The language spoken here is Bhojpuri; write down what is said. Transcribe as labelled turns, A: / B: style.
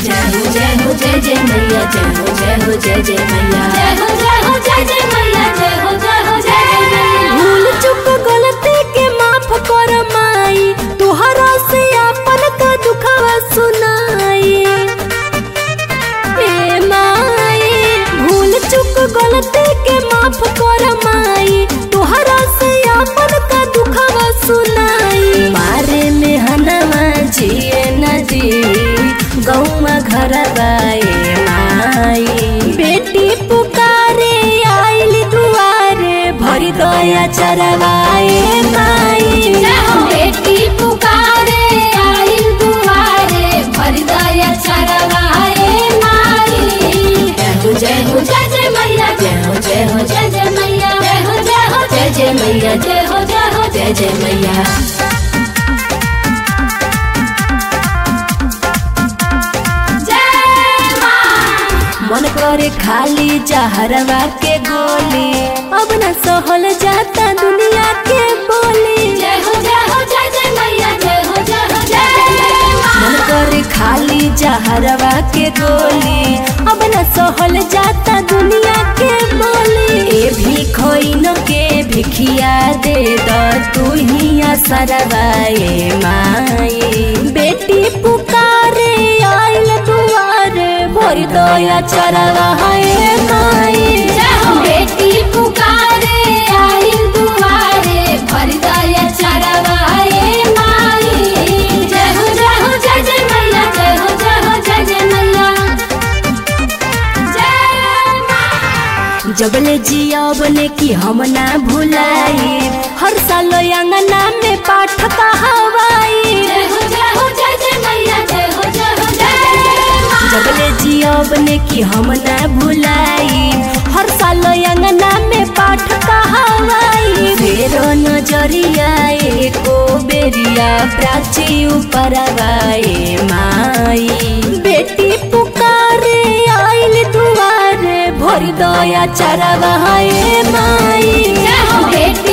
A: जय हो जय हो जय जय मैया जय हो जय हो जय जय मैया जय हो जय हो जय जय मैया जय हो जय हो जय जय मैया
B: भूल चुक गलती के माफ कर माई तुहरा से अपन का दुखवा सुनाई ए माई भूल चुक गलती के माफ कर माई तुहरा से अपन का दुखवा सुनाई मारे में हनवा जिए नदी गौवा घर बाए माई बेटी पुकारे आइल दुआरे भरी दया चरवाए माई
A: जय हो बेटी पुकारे आई दुआरे भर दया चरवाए माई जय हो जय हो जय जय मैया जय हो जय हो जय जय मैया जय हो जय हो जय जय मैया जय हो जय हो जय जय मैया जय मां
B: मन करे खाली जहरवा के गोली अब न सहल जाता दुनिया के बोली
A: जय हो जय हो जय जय मैया जय हो जय हो जय
B: मन
A: मां
B: करे खाली जहरवा के गोली अब न सहल जाता दुनिया के बोली ए भी खोइन के भिखिया दे द तू ही असरवाए माई बेटी पुकारे आइल दुआरे भर दया चरवाए माई
A: जय हो बेटी पुकारे आई दुआरे भर दया चरवाए माई जय हो जय हो जय जय मैया जय हो जय हो जय जय मैया जय मां
B: जबले जियब ने कि हम ना भुलाई हर साल अंगना में पाठ कहवाई
A: जय हो जय हो जय जय मैया जय हो जय हो जय मां
B: जबले जियब ने कि हम ना भुलाई हर साल अंगना में पाठ कहवाई फेरो नजरिया एको बेरिया प्राची उपरवाए माई बेटी पुकारे आइल दुआरे भर दया चरवाए माई
A: जय हो बेटी